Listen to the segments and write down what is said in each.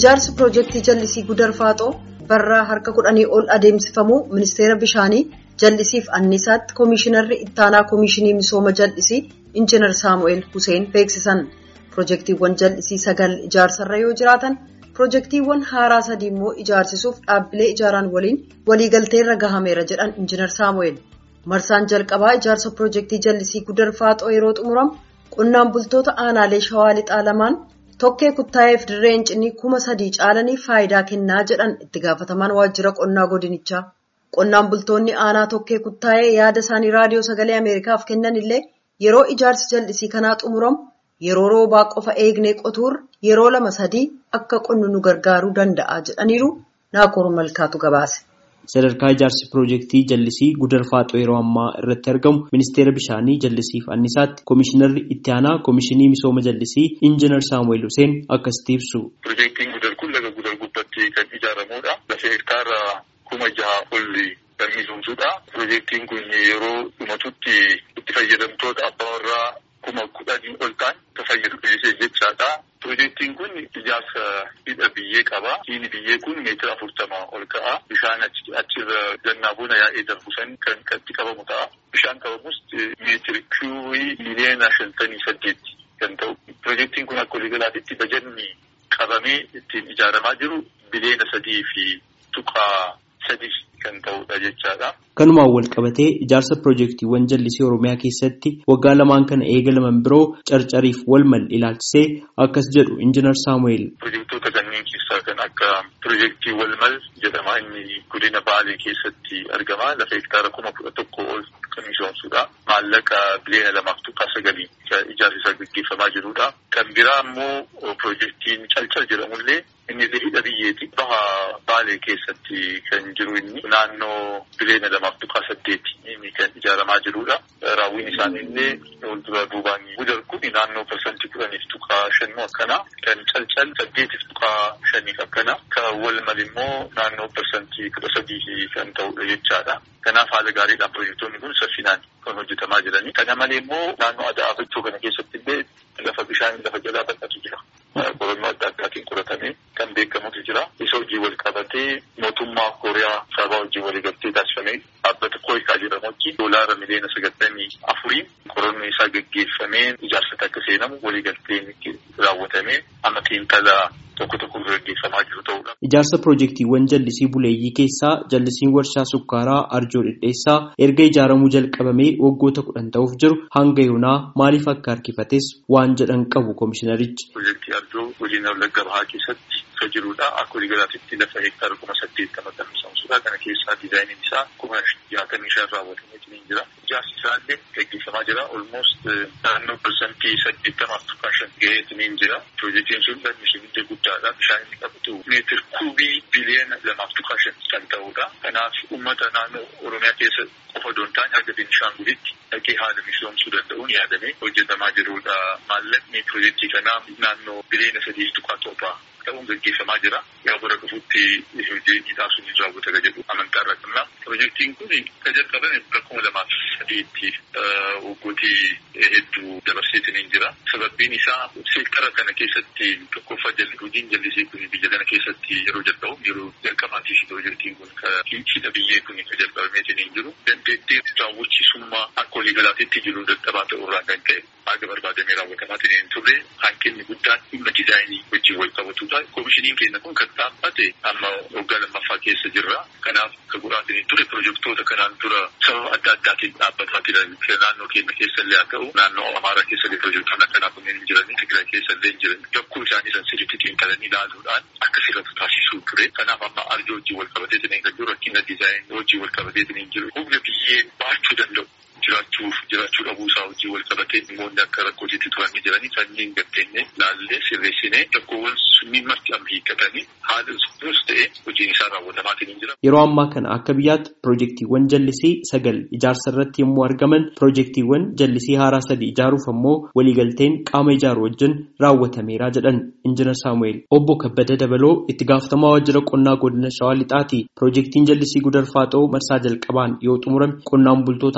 Ijaarsi piroojeektii jallisii Gudarfaaxoo barraa harka kudhanii ol adeemsifamuu ministeera bishaanii jallisiif anniisaatti koomishinarri ittaanaa koomishinii misooma jallisii injiinar Saamu'eel Huseen beeksisan. Piroojeektiiwwan jallisii sagal ijaarsarra yoo jiraatan piroojeektiiwwan haaraa sadii immoo ijaarsisuuf dhaabbilee ijaaraan waliin waliigalteerra gahameera jedhan injiinar Saamu'eel. Marsaan jalqabaa ijaarsa piroojeektii jallisii Gudarfaaxoo yeroo xumuramu qonnaan bultoota aanaalee shawaa lixaa lamaan tokkee kuttaa'eef dirreen cinii kuma sadii caalanii faayidaa kennaa jedhan itti gaafatamaan waajjira qonnaa godinichaa. Qonnaan bultoonni aanaa tokkee kuttaa'ee yaada isaanii raadiyoo sagalee Ameerikaaf kennan illee yeroo ijaarsi jallisii kanaa xumuramu yeroo roobaa qofa eegnee qotuurra yeroo lama sadii akka qonnu nu gargaaruu danda'a jedhaniiru naakoor malkaatu gabaase. Sadarkaa ijaarsi piroojeektii jallisii Gudarfaaxoo yeroo ammaa irratti argamu ministeera bishaanii jallisiif annisaatti koomishinarri itti aanaa koomishinii misooma jallisii injiinar Saamu'eel Huseen akkasitti ibsu. Piroojeektiin Gudar kun laga Gudar gubbatti kan ijaaramudha. Lafa hektaara kuma jaha olli kan misoomsudha. Piroojeektiin kun yeroo dhumatutti itti fayyadamtoota abbaa warraa kuma kudhanii ol ta'an kan fayyadu jechaadha. Piroojeektiin kun ijaarsa hidha biyyee qaba. Hidhi biyyee kun meetira afurtama ol ka'a. Bishaan achirra gannaa bona yaa'ee darbu san kan itti qabamu ta'a. Bishaan qabamus meetiri kiubii miliyoona shantamii saddeetti kan ta'u. Piroojeektiin kun akka waliigalaatti bajanni qabamee ittiin ijaaramaa jiru biliyoona sadii fi tuqaa sadii kan ta'udha jechaadha. Kanumaan wal qabatee ijaarsa piroojeektiiwwan jallisii Oromiyaa keessatti waggaa lamaan kana eegalaman biroo carcariif wal mal ilaalchisee akkas jedhu injiinar Saamu'eel. Piroojeektoota kanneen keessaa kan akka piroojeektii wal mal jedhama inni godina Baalee keessatti argama. Lafa hektaara kuma kudha tokko ol kan misoomsudha. Maallaqa biliyoona lamaaf tuqaa sagalii ijaarsi isaa gaggeeffamaa jirudha. Kan biraa immoo piroojeektiin calcal jedhamullee inni hidha biyyeeti. Baha Baalee keessatti kan jiru inni naannoo biliyoona lamaaf tuqaa saddeeti inni kan ijaaramaa jirudha. Raawwiin isaaniillee fuuldura duubaan gudar kun naannoo parsantii kudhaniif tuqaa shannuu akkana. Kan calcal saddeetiif tuqaa shaniif akkana. Kan wal mal immoo naannoo parsantii kudha sadii kan ta'udha jechaadha. Kanaaf haala gaariidhaan piroojeektoonni kun saffinaan kan hojjetamaa jiranii. Kana malee immoo naannoo aadaa abachuu kana keessatti illee lafa bishaan lafa jalaa bal'atu jira. Qorannoo adda addaatiin qoratamee kan beekamutu jira. Isa hojii wal qabatee mootummaa Kooriyaa sababa hojii waliigaltee taasifamee dhaabbata Kooyikaa jedhamu wajjin doolaara miliyoona sagaltamii afurii qorannoo isaa gaggeeffamee ijaarsa akka seenamu waliigalteen raawwatamee amma xiinxala tokko tokko gaggeeffamaa jiru ta'udha. Ijaarsa piroojeektiiwwan jallisii buleeyyii keessaa jallisiin warshaa sukkaaraa arjoo dhidheessaa erga ijaaramuu jalqabamee waggoota kudhan ta'uuf jiru hanga yoonaa maaliif akka harkifates waan jedhan qabu koomishinarichi. Piroojeektii arjoo godina wallagga bahaa keessatti kan jirudha. Akka waliigalaatti lafa hektaara kuma saddeettama kan misoomsudha. Kana keessaa diizaayiniin isaa kuma jaatamii shan raawwatamee jira. Ijaarsi isaallee gaggeeffamaa jira. Olmoost naannoo parsantii saddeettamaaf tuqaa shan ga'eetu jira. Piroojeektiin sun lammiilee guddaadha. Bishaan inni qabatu meetir kuubii biliyoona lamaaf tuqaa shan kan ta'udha. Kanaaf uummata naannoo Oromiyaa keessa qofa doon taane haga Beenishaangulitti dhaqee haala misoomsuu danda'uun yaadamee hojjetamaa jirudha. Maallaqni piroojeektii kanaa naannoo biliyoona sadii tuqaa torbaa ta'uun gaggeeffamaa jira. Yaa bara dhufuutti hojii taasisuun hin raawwata jedhu amantaa irra qabna. Piroojeektiin kun kan jalqabame bara kuma lamaaf sadiitti waggootii hedduu dabarseetiin jira. Sababbiin isaa seektara kana keessatti tokkoffaa jalli hojiin jallisii kun biyya kana keessatti yeroo jalqabu yeroo jalqabaatiif piroojeektiin kun hidha biyyee kun kan jalqabameetiin jiru. Dandeettii raawwachiisummaa akka waliigalaatti jiru dadhabaa ta'urraa kan ka'e haga barbaadamee raawwatamaatiin hin turre hanqinni guddaan dhimma diizaayinii wajjin wal qabatudha. Koomishiniin keenya kun kan dhaabbate amma waggaa lammaffaa keessa jirra. Kanaaf kan godhaatiin ture piroojeektoota kanaan dura sababa adda addaatiin dhaabbataa jiran naannoo keenya keessa illee haa ta'u naannoo Amaaraa keessa illee piroojeektoonni akkanaa kunneen hin jiranii Tigraay keessa illee hin jiran. Jakkuu isaanii san sirriitti xiinxalanii ilaaluudhaan akka sirratu taasisuu ture. Kanaaf amma arjoo wajjin wal qabateetiin kan jiru rakkina diizaayinii wajjin wal qabateetiin jiru. Humna biyyee baachuu danda'u. jiraachuuf jiraachuu dhabuu isaa wajjin wal qabatee dhimmoonni akka rakkootiitti turanii jiranii sanniin gatteenye laallee sirreessinee rakkoowwan sunniin marti amma hiikkatanii haala sunis ta'e hojiin isaa raawwatamaatiin hin jira. Yeroo ammaa kana akka biyyaatti piroojeektiiwwan jallisii sagal ijaarsa irratti yommuu argaman piroojeektiiwwan jallisii haaraa sadii ijaaruuf ammoo waliigalteen qaama ijaaru wajjin raawwatameera jedhan injiinar Saamu'eel. Obbo Kabbada Dabaloo itti gaafatamaa waajjira qonnaa godina Shawaa Lixaati. Piroojeektiin jallisii Gudarfaaxoo marsaa jalqabaan yoo xumurame qonnaan bultoota aanolee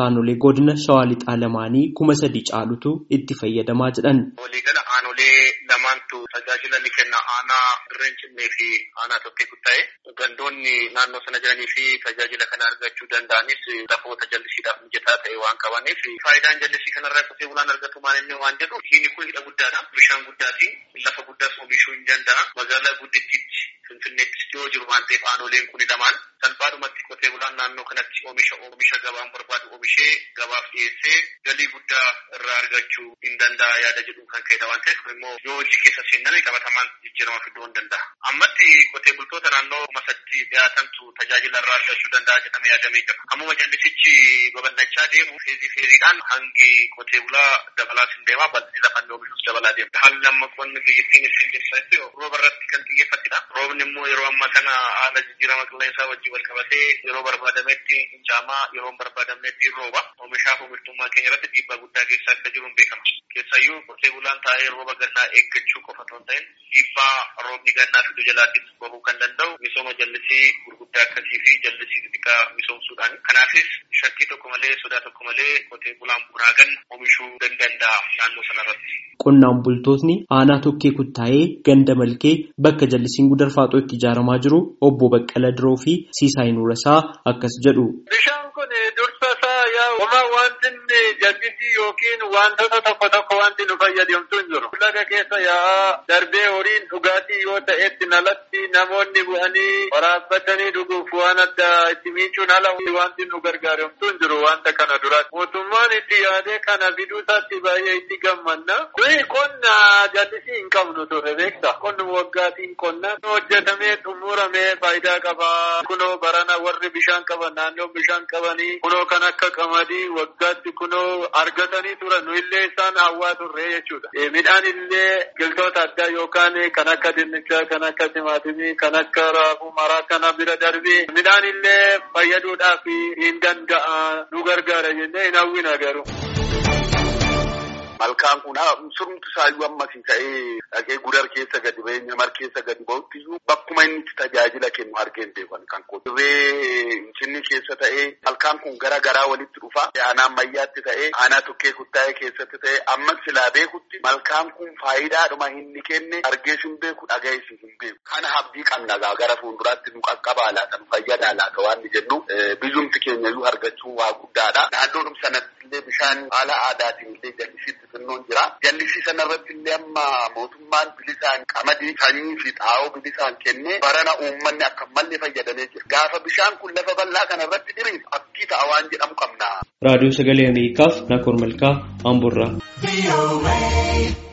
godina shawaa lixaa lamaanii kuma sadi caalutu itti fayyadamaa jedhan. Waliigala aanolee lamaantu tajaajila ni kenna aanaa dirreen cimmee fi aanaa tokkee kuttaa'e gandoonni naannoo sana jiranii fi tajaajila kana argachuu danda'anis lafoota jallisiidhaaf mijataa ta'e waan qabaniif faayidaan jallisii kanarraa qotee bulaan argatu maal inni waan jedhu hidhi kun hidha guddaadha bishaan guddaati lafa guddaas oomishuu hin danda'a magaalaa guddittiitti finfinneettis yoo jiru waan ta'eef aanoleen kun lamaan salphaadhumatti qotee bulaan naannoo kanatti oomisha oomisha gabaan barbaadu oomishee gabaaf dhiyeessee galii guddaa irraa argachuu hin danda'a yaada jedhu kan ka'edha waan ta'eef kun immoo yoo hojii keessa seename qabatamaan jijjiirama fiduu hin danda'a. Ammatti qotee bultoota naannoo kuma sadiitti dhiyaatantu tajaajila irraa argachuu danda'a jedhamee yaadamee jira. Ammuma jallisichi babal'achaa deemu feezii feeziidhaan hangi qotee bulaa dabalaas hin deema bal'inni lafa inni oomishus dabalaa deema. Haalli amma qonni biyyattiin ittiin deemsisaa rooba irratti kan xiyyeeffatedha. Roobni immoo yeroo ammaa kana haala jijjiirama qilleensaa wajjin wal qabatee yeroo barbaadametti hin caamaa yeroo hin barbaadamnetti rooba. Oomishaaf oomishtummaa keenya irratti dhiibbaa guddaa keessa akka jiru hin beekama. Keessayyuu qotee bulaan taa'ee rooba gannaa eeggachuu qofa otoo hin ta'in dhiibbaa roobni gannaa fiduu jalaattis bahuu kan danda'u misooma jallisii gurguddaa akkasii fi jallisii xixiqqaa misoomsuudhaan. Kanaafis shakkii tokko malee sodaa tokko malee qotee bulaan bunaa ganna oomishuu danda'a naannoo sanarratti. Qonnaan bultootni aanaa tokkee kuttaa'ee ganda malkee bakka jallisiin gudar faaxoo itti ijaaramaa jiru obbo Baqqala Diroo fi Siisaay Nuurasaa akkas jedhu. Bishaan kun dursa isaa yaa homaa wanti jallisii yookiin wantoota tokko tokko wanti nu fayyadamtu hin jiru. Laga keessa yaa darbee horiin dhugaatii yoo ta'etti nalatti namoonni bu'anii waraabbatanii dhuguuf waan adda itti miicuun ala wanti nu gargaaramtu hin jiru wanta kana duratti. Mootummaan itti yaadee kana fiduu isaatti baay'ee itti gammanna. Kuni qonna jallisii hin qabnu ture beekta. Qonni waggaatiin qonna hojjetamee xumuramee faayidaa qaba. Kunoo barana warri bishaan qaban naannoo bishaan qabanii kunoo kan akka qamadii waggaatti kunoo argatanii turan nu illee isaan hawwaa turre jechuudha. Midhaan illee biqiltoota addaa yookaan kan akka dinnichaa, kan akka timaatimii, kan akka raafuu maraa kana bira darbee midhaan illee fayyaduudhaaf hin danda'a nu gargaara jennee hin hawwina garuu. Malkaan kun surumti isaayyuu ammasii ta'ee dhaqee gudar keessa gadi ba'ee nyamar keessa gadi ba'utti iyyuu bakkuma inni itti tajaajila kennu argeen beekan kan qotu. Dirree Finfinnee keessa ta'ee malkaan kun gara garaa walitti dhufa. Aanaa ammayyaatti ta'ee aanaa tokkee kuttaa'ee keessatti ta'ee ammas silaa beekutti malkaan kun faayidaadhuma inni kenne argees hin beeku dhagayees hin beeku. Kana abdii qabna gara fuulduraatti nu qaqqabaa laata nu fayyadaa laata waan jennu biyyumti keenya iyyuu argachuun waa guddaadha. Naannoodhuma sanatti illee bishaan haala aadaatiin illee jallisiitti xinnoon jira. Jallisii sanarratti illee amma mootummaan bilisaan qamadii sanyii fi xaa'oo bilisaan kennee barana uummanni akka malee fayyadamee jira. Gaafa bishaan kun lafa bal'aa kanarratti diriiru abdii ta'a waan jedhamu qabna. Raadiyoo Sagalee Ameerikaaf Nakoor Malkaa Amburraa.